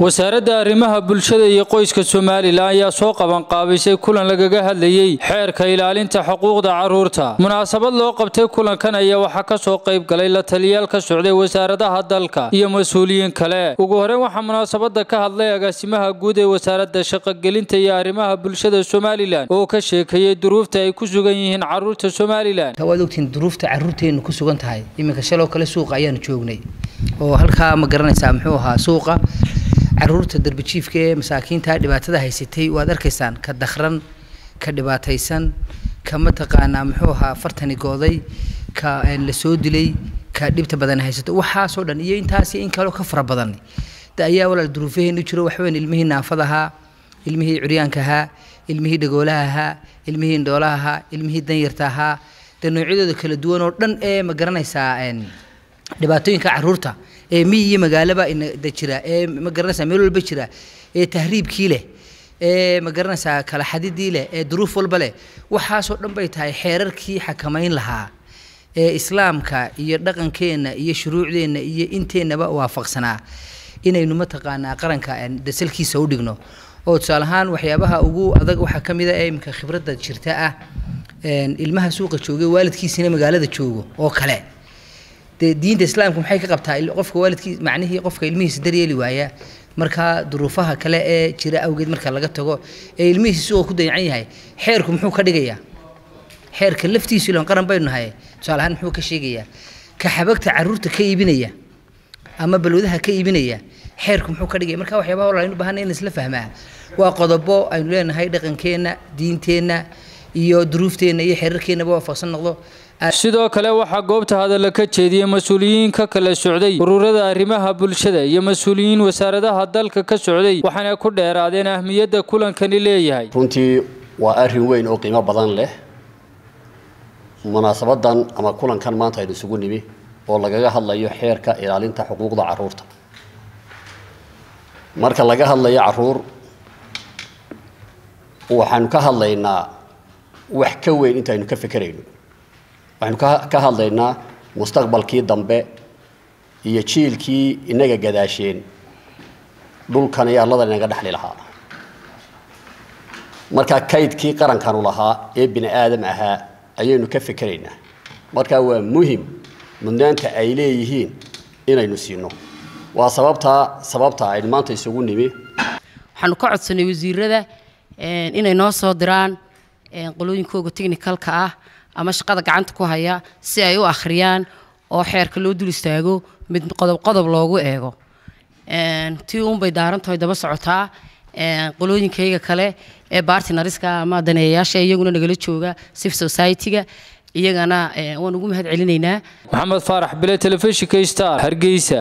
wasaaradda arrimaha bulshada iyo qoyska somalilan ayaa soo qabanqaabisay kulan lagaga hadlayey xeerka ilaalinta xuquuqda carruurta munaasabad loo qabtay kulankan ayaa waxaa ka soo qayb galay la taliyaal ka socday wasaaradaha dalka iyo mas-uuliyiin kale ugu horeyn waxaa munaasabada ka hadlay agaasimaha guud ee wasaaradda shaqogelinta iyo arrimaha bulshada somalilan oo ka sheekeeyey duruufta ay ku sugan yihiin carruurta somalilan waad ogtiin duruufta carruurteennu ku sugan tahay iminka shaloo kale suuqa ayaanu joognay oo halkaa ma garanaysaa muxuu ahaa suuqa caruurta darbijiifka ee masaakiinta dhibaatada haysatay waad arkaysaan ka dakran ka dhibaataysan ka mataqaanaa muxuu ahaa fartani gooday ka la soo dilay ka dhibta badan haysato waxaasoo dhan iyo intaas in kaloo ka fara badan de ayaa walaal duruufaheenu jiro waxweyn ilmihii naafada ahaa ilmihii curyaanka ahaa ilmihii dhagoolaha ahaa ilmihii indhoolaha ahaa ilmihii danyarta ahaa dee noocyadooda kala duwan oo dhan ee ma garanaysaa dhibaatooyinka caruurta ee miyi iyo magaalaba inada jira ee ma garanaysaa meel walba jira ee tahriibkii leh ee ma garanaysaa kala xadidii leh ee duruuf walba leh waxaasoo dhan bay tahay xeerarkii xakamayn lahaa ee islaamka iyo dhaqankeenna iyo shuruucdeenna iyo inteennaba waafaqsanaa inaynu mataqaanaa qaranka dasalkiisa u dhigno oo tusaale ahaan waxyaabaha ugu adag waxaa ka mid a ee iminka khibradda jirta ah ilmaha suuqa joogay waalidkiisina magaalada joogo oo kale dee diinta islaamka maxay ka qabtaa qofka waalidkii macnihii qofka ilmihiisa daryeeli waaya markaa duruufaha kale ee jira awgeed marka laga tago ee ilmihiisa suuqa ku dayacan yahay xeerku muxuu ka dhigayaa xeerka laftiisu ilan qaran baynu nahay tusaale ahaan muxuu ka sheegayaa ka xabagta carruurta ka iibinaya ama balwadaha ka iibinaya xeerku muxuu ka dhigaya marka waxyaabaha walaal aynu baahana in la isla fahmaa waa qodobo aynu leenahay dhaqankeenna diinteenna iyo duruufteenna iyo xeerarkeennaba waafaqsan noqdo sidoo kale waxaa goobta hadalla ka jeediyey mas-uuliyiin ka kala socday ururada arrimaha bulshada iyo mas-uuliyiin wasaaradaha dalka ka socday waxaana ku dheeraadeen ahmiyadda kulankani leeyahay runtii waa arrin weyn oo qiimo badan leh munaasabadan ama kulankan maanta aynu isugu nimi oo lagaga hadlayo xeerka ilaalinta xuquuqda carruurta marka laga hadlayo carruur waxaanu ka hadlaynaa wax ka weyn intaynu ka fekerayno waxaynu ka hadlaynaa mustaqbalkii dambe iyo jiilkii inaga gadaasheen dhulkan iyo arlada inaga dhexli lahaa marka kaydkii qarankanu lahaa ee bini aadam ahaa ayaynu ka fekeraynaa marka waa muhim mudnaanta ay leeyihiin inaynu siino waa sababtaa sababta aynu maanta isugu nimi waxaanu ka codsanay wasiirada inay noo soo diraan qolooyinkooga technicalka ah ama shaqada gacanta ku haya si ay u akhriyaan oo xeerka loo dul istaago mid qodob qodob loogu eego tii uunbay daaran tahay daba socotaa qolooyinkayga kale ee bartinariska ama daneeyayaasha iyaguna nagala jooga civil society-ga iyagana waan ugu mahad celinaynaa maxamed faarax bile telefishinka star hargeysa